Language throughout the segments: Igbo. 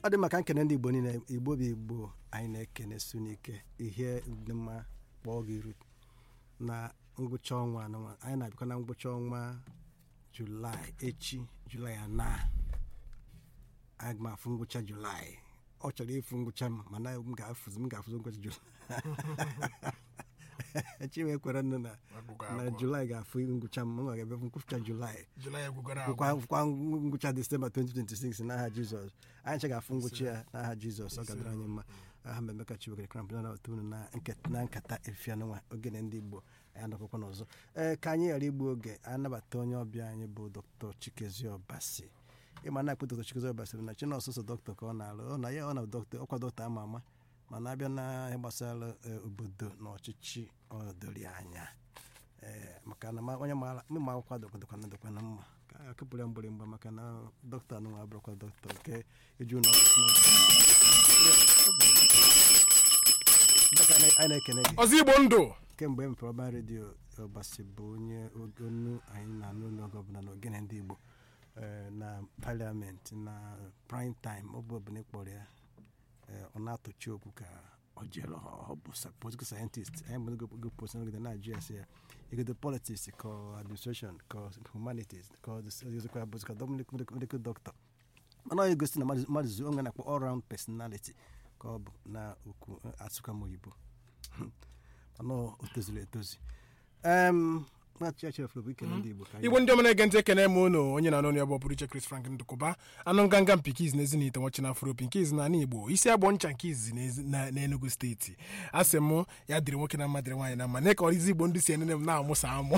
ọ dị maka nkene ndị igbo niile igbo bụ igbo anyị na-ekene su n'ike ihe dị mma kpọọ gị iru na ngwụcha ọnwa anụnwa anyị na-abịakwa na ngwụcha ọnwa julaị echi julaị ana aga m afụ ngwụcha julaị ọ chọrọ ịfụ ngwụcha m mana m ga-afụzi m ga-afụzi ngwụcha julaị chiwe kwere nụ na na julaị ga-afụ ngwụcha m m ga-ebe ngwụcha julaị Julaị egwugara bụkwa bụkwa ngwụcha disemba 2026 n'aha jizọs anyị ncha ga-afụ ngwụcha ya n'aha jizọs ọ gadara anyị mma aha mmemeka chiwekere kramp na otu unu na nke- na nkata efianụnwa ogene ndị igbo anyị anọkwakwa n'ọzọ ee ka anyị ghara igbu oge anabata onye ọbịa anyị bụ dr chikezi ọbasi ịma na akpụ dr chikezi ọbasi bụ na chinọsụsọ dọkịta ka ọ na-alụ ọ na ya ọ na dọkịta ọkwa dọkịta ama ama mana abịa na ihe gbasara eh, obodo na ọchịchị ọ dori anya ee maka na ma- onye maara mma akwụkwọ dọkwana dọkwana mma ka a kụpụrụ ya mgbịrịmgba maka na dọkịta anụnwa abụrụkwa dọkịta nke eju na Dọkịta, anyị anyị na-ekene gị ọzọ igbo ndụ kemgbe m ọba redio ọbasi bụ onye onu anyị na-anụ n'oge ọbụla na ogene ndị igbo eh, na paliamenti na prime time ọ bụ ọbụla ịkpọrọ ya eh, ọ na-atụchi okwu ka ọ jere ọ bụ sa- political scientist anyị bụ n'oge post n'oge na-ajụ ya sị ya igodo politics ka ọ administration ka ọ humanities ka ọ dịzikwa bụzi ka medical doctor mana ọ egosi na mmadụ mmadụ zu onwe na-akpọ all round personality ka ọ bụ na okwu asụkwa m oyibo mana o tozuru etozu em na-achị achị ọfụrụ bụ ikele ndị igbo ka anyị igbo ndị ọma na-ege ntị ekene m unu onye na-anụ ya bụ ọpụrụ iche Chris Frank Ndụkụba anụ nganga mpikiz na ezinite nwachi na afropi nke izi na ala igbo isi agbọ ncha nke izi n'ezi- na- n'enugu steeti a sị m ya dịrị nwoke na mma dịrị nwaanyị na mma na ka ọrịzi igbo ndị si enene m na-amụsa amụ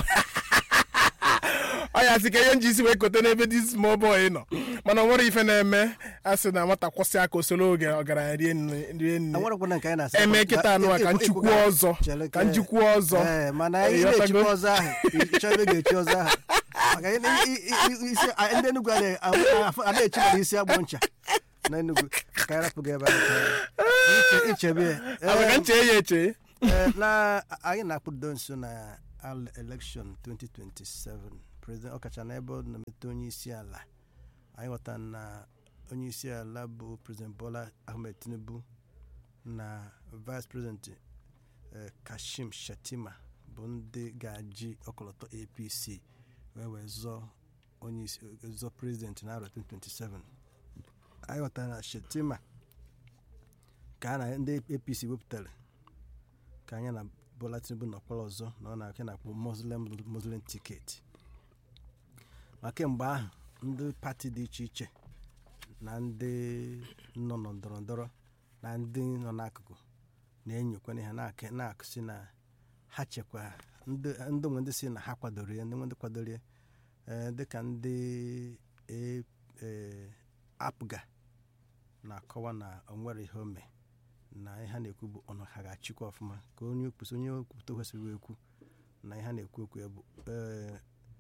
ọ ya sị ka ihe nji isi wee kote n'ebe dị small boy nọ mana o nwere ife na-eme a sị na nwata kwụsị aka osoro oge ọgaranya rie nne rie nne enwerekwana nke anyị na-asa eme kịta anụ a ka njikwu ọzọ ka njikwu ọzọ ee mana Eh, ị na-echikwa ịghọtago? ọzọ ahụ ịchọ ebe ga-echi ọzọ ahụ maka ị na- i- i- i- isi a- ndị Enugu a na- a- a na-echi mara isi agbọ ncha na Enugu ka anyị rapụghị ebe ahụ Iche- ichebe ya. Ama ka Ee, nche ya eche Ee, na anyị na-akpụdo nso na al election 2027 president ọkacha na ebe ọ na-emete onye isi ala anyị ghọtara na onye isi ala bụ president bola ahmed tinubu na vice president eh, kashim shatima bụ ndị ga-aji ọkọlọtọ apc wee wee zọọ onye isi zọọ president na 2027 anyị ghọtara na shatima ka a na ndị apc wepụtara ka anya na bola tinubu nọkwara ọzọ na ọ na-aka na-akpọ muslim muslim tiketi ma kemgbe ahụ ndị pati dị iche iche na ndị nọ na ndọrọ ndọrọ na ndị nọ n'akụkụ na-enyokwana ha na-aka- na-akụsi na ha chekwa ndị ndị nwe ndị si na ha kwadoro ya ndị nwe ndị kwadoro ya ee, dịka ndị e- ee, apga na-akọwa na o nwere ihe o mee na ihe ha na-ekwu bụ ọnụ ha ga-achịkwa ọfụma ka onye okwusi onye okwupụta kwesịrị ekwu na ihe ha na-ekwu okwu ya bụ ee,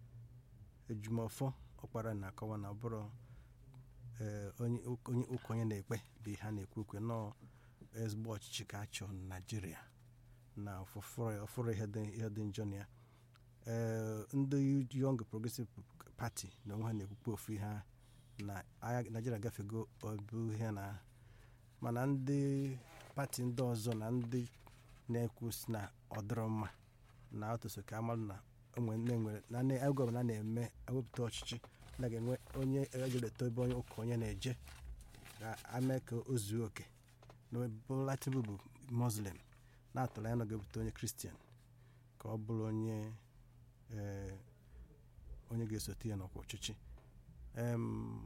ejumọfọ ọkpara na-akọwa na ọ bụrụ ee, onye onye ụka onye na-ekpe bụ ihe ha na-ekwu okwu nọọ ezigbo ọchịchị ka a chọrọ na naijiria na ọfụrụ ihe dị ihe dị njọ na ya ee ndị Young Progressive Party na onwe ha na-ekwukwa ofu ihe ha na agha naijiria gafego ọbụ ihe na mana ndị pati ndị ọzọ na ndị na-ekwu si na ọ dịrọ mma na atụso ka amalụ na onwe nne nwere na nne ego ọbụla na-eme ewepụta ọchịchị na ga-enwe onye ejeleta ebe onye ụka onye na-eje ga-ame ka o zuo oke na Bola Tinubu bụ muslim na-atụrụ anya na ọ ga-ebute onye kristian ka ọ bụrụ onye ee, onye ga-esote ya n'ọkwa ọchịchị Em,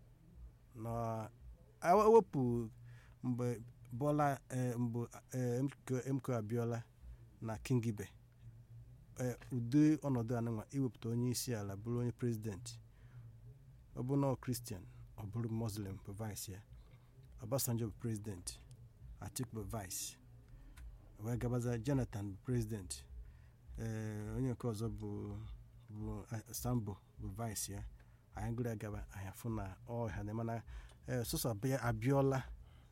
na ewepụ mgbe Bola eh, mgbe eh, MK MK Abiola na Kingibe eh, ụdị ọnọdụ anụnwa iwepụta onye isi ala bụrụ onye prezidenti ọ bụ nọ kristian ọ bụrụ muslim bụ vice ya Obasanjo bụ prezidenti Atiku bụ vice wee gabaza Jonathan bụ prezidenti eh, onye nke ọzọ bụ bụ eh, Sambo bụ vice ya anyị gụrụ ya gaba anyị afụ na ọha na mana sọsọ abịọla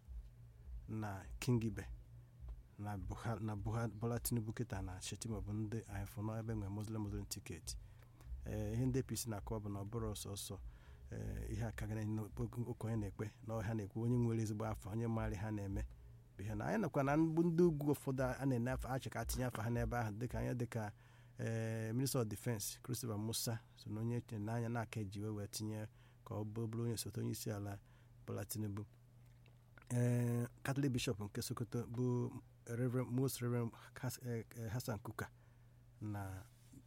na kingibe na Buha- na Buha- bola tinubu kịta na shetima bụ ndị anyị fụ na ebe nwere muslim muslim tiketi ee ihe ndị apc na-akọwa bụ na ọ bụrụ ọsọsọ ee, ihe aka gara ụka onye na-ekpe na ọha na-ekwu onye nwere ezigbo afọ onye maara ha na-eme bụ ihe na anyị nakwa na mgbu ndị ugwu ụfọdụ a na-ene afọ achị ka atinye afọ ha n'ebe ahụ dịka anya dịka ee minista of defense Christopher Musa so na onye chere n'anya na-aka eji wee wee tinye ka ọ bụ- bụrụ onye osote onye isi ala Bola Tinubu ee Catholic Bishop nke Sokoto bụ Reverend Most Reverend Has- eh, eh, Hassan Kuka na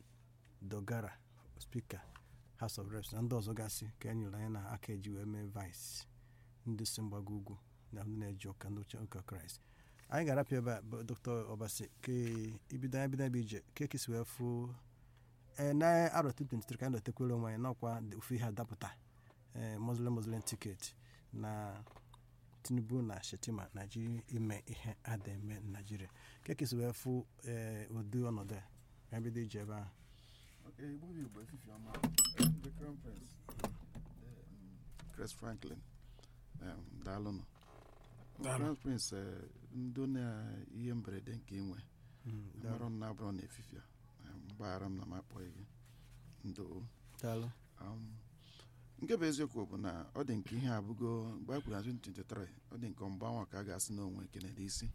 Dogara spika House of Reps na ndị ọzọ gasị ka e nyere anyị na aka eji wee mee vice ndị si mgbago ugwu na ndị na-eji ụka ndị uche ụka kraịst anyị ga-arapịa ebe a bụ dr obasi ke ibido anyị bido ebe ije ke kesi wee fụ ee na arọ 2023 ka anyị dotekwere onwe anyị n'ọkwa dị- ofu ihe adapụta ee muslim muslim ticket na tinubu na shetima naijiria ime ihe ada eme na naijiria ke kesi wee fụ ee ụdị ọnọdụ a ka anyị bido ije ebe ahụ Okay, Igbo bụ Igbo efifi ọma um, the crown prince um, Chris Franklin um, daalụnụ Daalụ. crown prince eh, ndo na ihe mberede nke inwe Mm, mara m na abụrụ na efifia um, mgbaghara m na m akpọghị gị ndo daalụ um, nke bụ eziokwu bụ na ọ dị nke ihe abụgo mgbe a kwuru na 2023 ọ dị nke mgbanwe ka a ga-asị na onwe kenere isi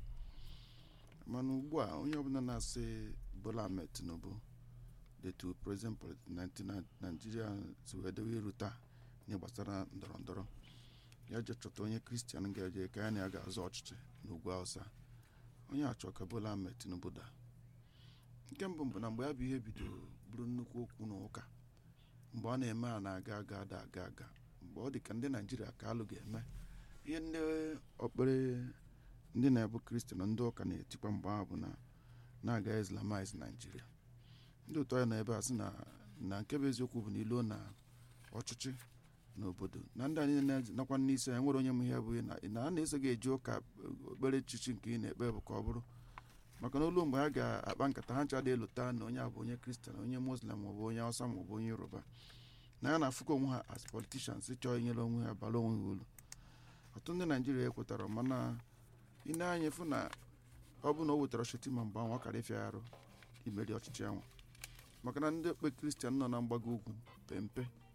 mana ugbu a onye ọbụla na-asị Bola Ahmed Tinubu detu president politics na naijiria si wee dewe iru taa ihe gbasara ndọrọ ndọrọ ya je chọta onye kristian ga-eje ka ya na ya ga-azọ ọchịchị n'ugwu awụsa onye achọ ka Bola Ahmed Tinubu daa nke mbụ bụ na mgbe ya bụ ihe bidoro bụrụ nnukwu okwu na ụka mgbe ọ na-eme a na-aga aga ada aga aga mgbe ọ dị ka ndị naijiria ka alụ ga-eme ihe ndị okpere ndị na-ebu kristian ndị ụka na-etikwa mgbe ahụ bụ na na-aga islamize naijiria ndị otu anyị nọ ebe a sị na na nke bụ eziokwu bụ na ilo na ọchịchị n'obodo na ndị anyị nakwa n'isi anyị nwere onye m ihe bụ na na a na-eso gị eji ụka okpere chichi nke ị na-ekpe bụ ka ọ bụrụ maka na olu mgbe ha ga-akpa nkata ha ncha dị elota na onye a bụ onye kristian onye muslim maọbụ onye hausa maọbụ onye yoruba na ya na-afụkọ onwe ha as politicians chọọ inyere onwe ha bara onwe ha uru ọtụtụ ndị naijiria ekwetara mana ị na-anya fụ na ọ bụ na o wetara Shetima mgbe ahụ ọ kara ịfịa arụ imeri ọchịchị ahụ maka na ndị okpe kristian nọ na mgbago ugwu pempe